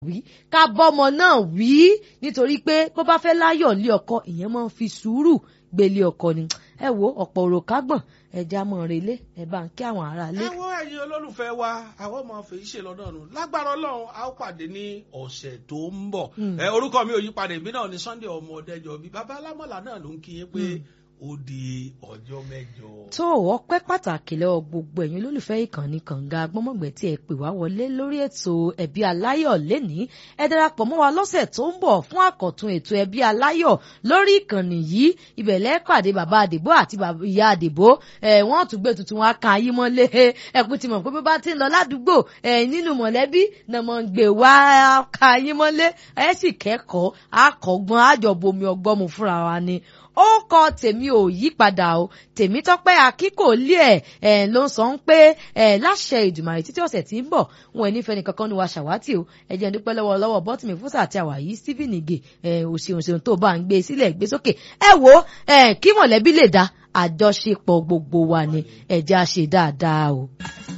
wí ká bọ́mọ náà wí nítorí pé bó bá fẹ́ láyọ̀ lé ọkọ ìyẹn máa ń fi sùúrù gbélé ọkọ ni ẹ wo ọ̀pọ̀ òrò kágbọ̀n ẹja mọ̀ relé ẹ bá ń kí àwọn ará lé. àwọn ẹ̀yin olólùfẹ́ wa àwọn ọmọ fèyí ṣe lọ́dọ̀ nù lágbára ọlọ́run a ó pàdé ní ọ̀sẹ̀ tó ń bọ̀ ẹ orúkọ mi ò yí padà ìbí náà ní Sunday ọmọ ọdẹjọ bíi baba alámọ̀lá náà ló ń kí yín pé ó di ọjọ́ mẹ́jọ. tó ọpẹ́ pàtàkì lọ́wọ́ gbogbo ẹ̀yin olólùfẹ́ ìkànnì kànga gbọ́mọ̀gbẹ́ tí ẹ pè wá wọlé lórí ètò ẹbí aláyọ̀ lénìí ẹ darapọ̀ mọ́ wa lọ́sẹ̀ tó ń bọ̀ fún àkọ́tún ètò ẹbí aláyọ̀ lórí ìkànnì yìí ibẹ̀lẹ́ pàdé bàbá àdìbò àti ìyá àdìbò ẹ̀ wọ́n tún gbé tuntun wọn kan ayé mọ́lé ẹ̀kú ti mọ̀ pé bí bá ti ń lọ ládùúgbò ẹ̀ nínú mọ̀lẹ́bí náà mọ̀ ń gbé wá ka ayé mọ́lé ẹ̀ sì kẹ́kọ̀ọ́ àkọ́gbọ́n àjọbomi ọgbọ́n mu fúnra wa ni ó kọ tèmi ò yí padà o tèmi tọpẹ́ akíkò lé ẹ ẹ ló ń sọ ń pé ẹ láṣẹ ìdùmàrè títí ọ̀sẹ̀ tí ń bọ̀ wọn ẹ nífẹ̀ẹ́ nìkankan ní wa ṣàwátì o ẹ jẹ́ dúpẹ́ lọ́wọ́ lọ́wọ́ bọtìmí fúsà àti àwàyí Stephen Ige ẹ òṣèlú ṣèlú tó bá ń gbé sílẹ̀ gbé sókè ẹ wo ẹ kí mọ̀lẹ́bí lè dá àjọṣepọ̀ gbogbo wa ni ẹ jẹ́ àṣe dáadáa o.